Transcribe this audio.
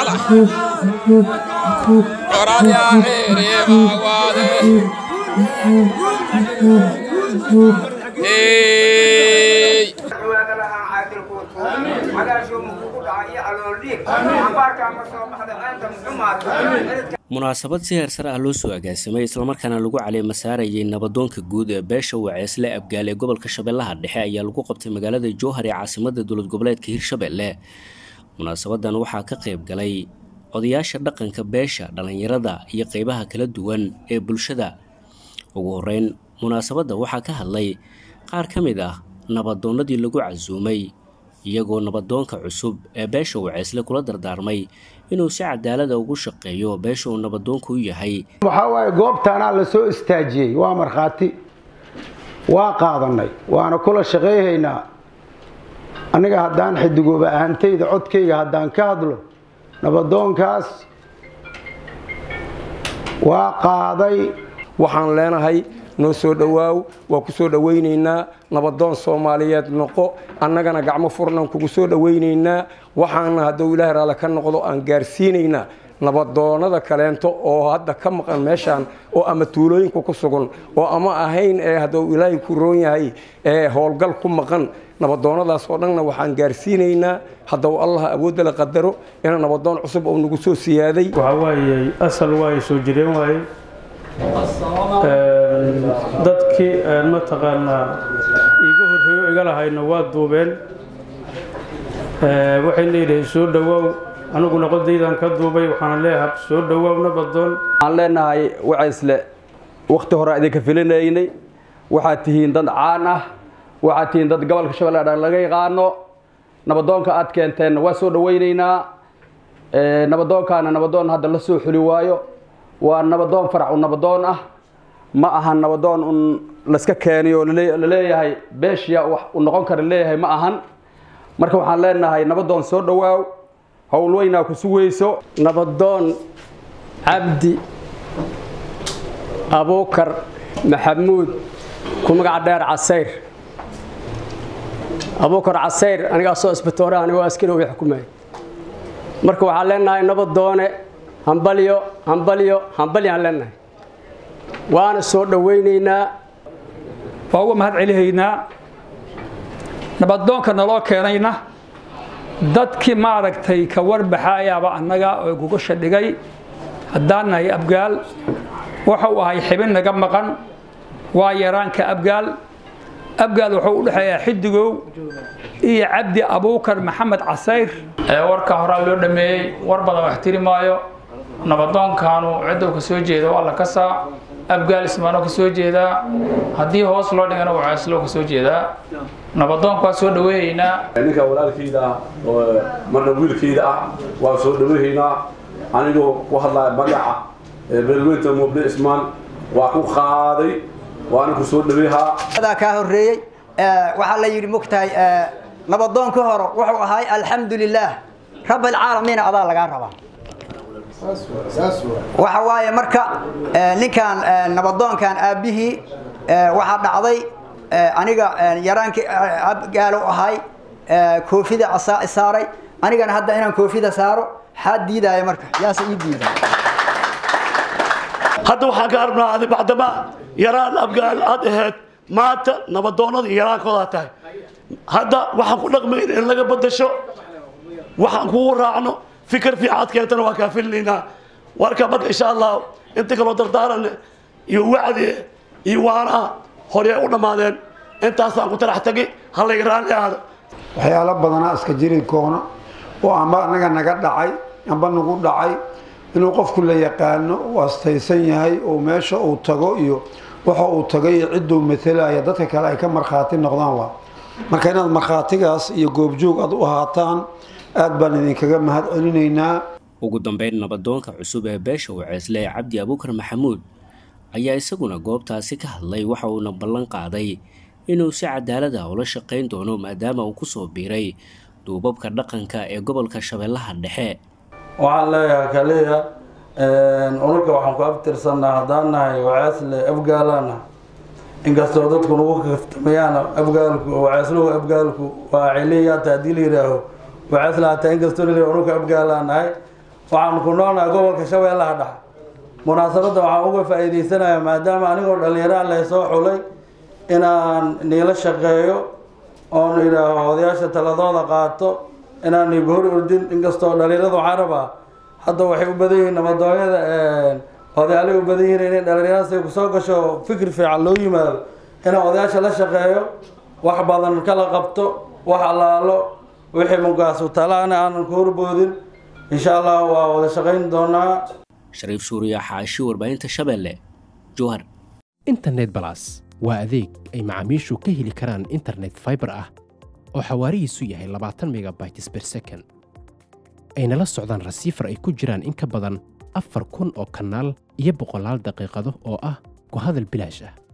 wala Orania here wawade Hey munaasabad si heer sare ah loo soo agaasimay islamarkaana lagu caleema saarayay nabadoonka guud ee beesha waceesle abgaal ee gobolka shabeellaha dhexe ayaa lagu qabtay magaalada jowhar ee caasimada dowlad goboleedka hirshabelle munaasabadan waxaa ka qayb galay odayaasha dhaqanka beesha dhallinyarada iyo qeybaha kala duwan ee bulshada ugu horeyn munaasabadda waxaa ka hadlay qaar ka mid ah nabadoonnadii lagu casuumay iyagoo nabadoonka cusub ee beesha waceesle kula dardaarmay inuu si cadaalada ugu shaqeeyo beesha uu nabadoonku u yahay waxaa waaye goobtaanaa la soo istaajiyey waa markhaati waa qaadanay waana kula shaqayhaynaa aniga haddaan xidigooba ahantayda codkayga haddaan ka hadlo nabadoonkaas waa qaaday waxaan leenahay noo soo dhowaaw waa ku soo dhowaynaynaa nabadoon soomaaliyeed noqo annagana gacmo furnan kugu soo dhowaynaynaa waxaana hadduu ilaahay raalle ka noqdo aan gaarsiinaynaa nabadoonada kaleento oo hadda ka maqan meeshaan oo ama tuulooyinka ku sugan oo ama ahayn ee hadduu ilaahay ku roon yahay ee howlgal ku maqan nabadoonadaas oo dhanna waxaan gaarsiinaynaa hadduu allah awoodda la qadaro ina nabadoon cusub oo nagu soo siyaaday waxaa waayey asal waaye soo jireen waaye dadkii mataqaanaa iiga horreeyo iga lahayna waa duubeen waxayna yidhahay soo dhowaaw aniguna qodaydan ka duubay waxaana leeyahay soo dhowaaw nabadoon waxaan leenahay wacaysle wakhti hore idinka filinaynay waxaad tihiin dad caan ah waxaad tihiin dad gobolka shabeelle dhan laga yaqaano nabadoonka aad keenteenna waa soo dhowaynaynaa nabadoonkaana nabadoon hadda la soo xuli waayo waa nabadoon farac u nabadoon ah ma ahan nabadoon un layska keeniyo laleeyahay beeshiya wax u noqon kara leeyahay ma ahan marka waxaan leenahay nabadoon soo dhowaaw howl weynaa ku sugayso nabadoon cabdi abuukar maxamuud ku magaca dheer casayr abuukar casayr anigaasoo isbitoore anigoo askari way xukumay marka waxaan leenahay nabadoone hambalyo hambalyo hambalyaan leenahay waana soo dhowaynaynaa waa uga mahad celihaynaa nabadoonka naloo keenayna dadkii maaragtay ka warbaxaayaaba annaga oo gugasha dhigay haddaan nahay abgaal wuxuu ahay xibin naga maqan waa yaraanka abgaal abgaal wuxuu u dhexeeyaa xidigow iyo cabdi abuukar maxamed casayr warka horaa loo dhameeyey war badan wax tiri maayo nabadoonkaanu cidduu ka soo jeeda waa la kasaa abgaal ismaanoo ka soo jeedaa haddii hoos loo dhigana wacaaslo ka soo jeedaa nabadoonka waa soo dhaweehaynaa ninka walaalkayda ah oo marna wiilkayda ah waa soo dhaweehaynaa anigoo ku hadlaya magaca beelweynta muble ismaan waa ku qaaday waana ku soo dhaweehaa adaa kaa horreeyey waxaa la yidhi mogtahay nabadoonkii hore wuxuu ahay alxamdu lilaah rab alcaalamiina adaa lagaa rabaa waxa waaye marka ninkan nabadoonkan aabbihii waxaa dhacday aniga yaraankii abgaalo ahay koofida saaray anigana hadda inaan koofida saaro xaa diidaya marka yaase ii diida hadda waxaan ka arabnaa adi bacdama yaraan abgaal aad ahayd maanta nabadoonnada yaraankoodaa tahay hadda waxaan ku dhaqmayn in laga badasho waxaan kugu raacno fikir fiican aad keentana waa kaa filinaynaa warka marka insha allah inta kaloo dardaaran iyo wacdi iyo waana hore u dhammaadeen intaasaan ku talax tagi hallayga raalli aada waxyaalo badanaa iska jiri koona oo amba anaga naga dhacay amba nagu dhacay inuu qofku la yaqaano uu astaysan yahay oo meesha uu tago iyo waxa uu tagay iyo cidduu matalaya dadka kale ay ka markhaati noqdaan waa marka inaad markhaatigaas iyo goobjoog aad u ahaataan aad baan idinkaga mahad celinaynaa ugu dambeyn nabadoonka cusub ee beesha waceesle ee cabdi abuukar maxamuud ayaa isaguna goobtaasi ka hadlay waxa uuna ballan qaaday inuu si cadaalad ah ula shaqayn doono maadaama uu kusoo biiray duubabka dhaqanka ee gobolka shabeellaha dhexe waxaan leeyahay kaliya unurka waxaan ku abtirsanaa haddaan nahay waceesle afgaalaana inkastoo dadku nagu kaftamayaan afgaalku waceesluhu afgaalku waa celiyaata haddii la yidhaaho waceesle hataa inkastoo la yidhaho unurka afgaalaa nahay waxaan ku noolnahay gobolka shabeellaha dhexe munaasabadda waxaan uga faa'iidaysanayaa maadaama anigoo dhallinyaraan leh soo xulay inaan niila shaqeeyo oon idhaaho odayaasha taladooda qaato inaan igu hor ordin inkastoo dhallinyarada waxaan rabaa hadda waxay u badan yihiin nabadooyada odayaalay u badan yihiin inay dhallinyaradaas ay kusoo gasho fikir fiican loo yimaado inaan odayaasha la shaqeeyo wax badan kala qabto wax allaalo wixii mugaasu talaana aanan ku horboodin insha allah waa wada shaqayn doonaa shariif suuriya xaashi warbaahinta shabeelle jowhar internet balas waa adeeg ay macaamiishu ka heli karaan internet fiber ah oo xawaarihiisu yahay labaatan megabytes per second ayna la socdaan rasiifar ay ku jiraan in ka badan afar kun oo kanaal iyo boqolaal daqiiqado oo ah ku hadal bilaash ah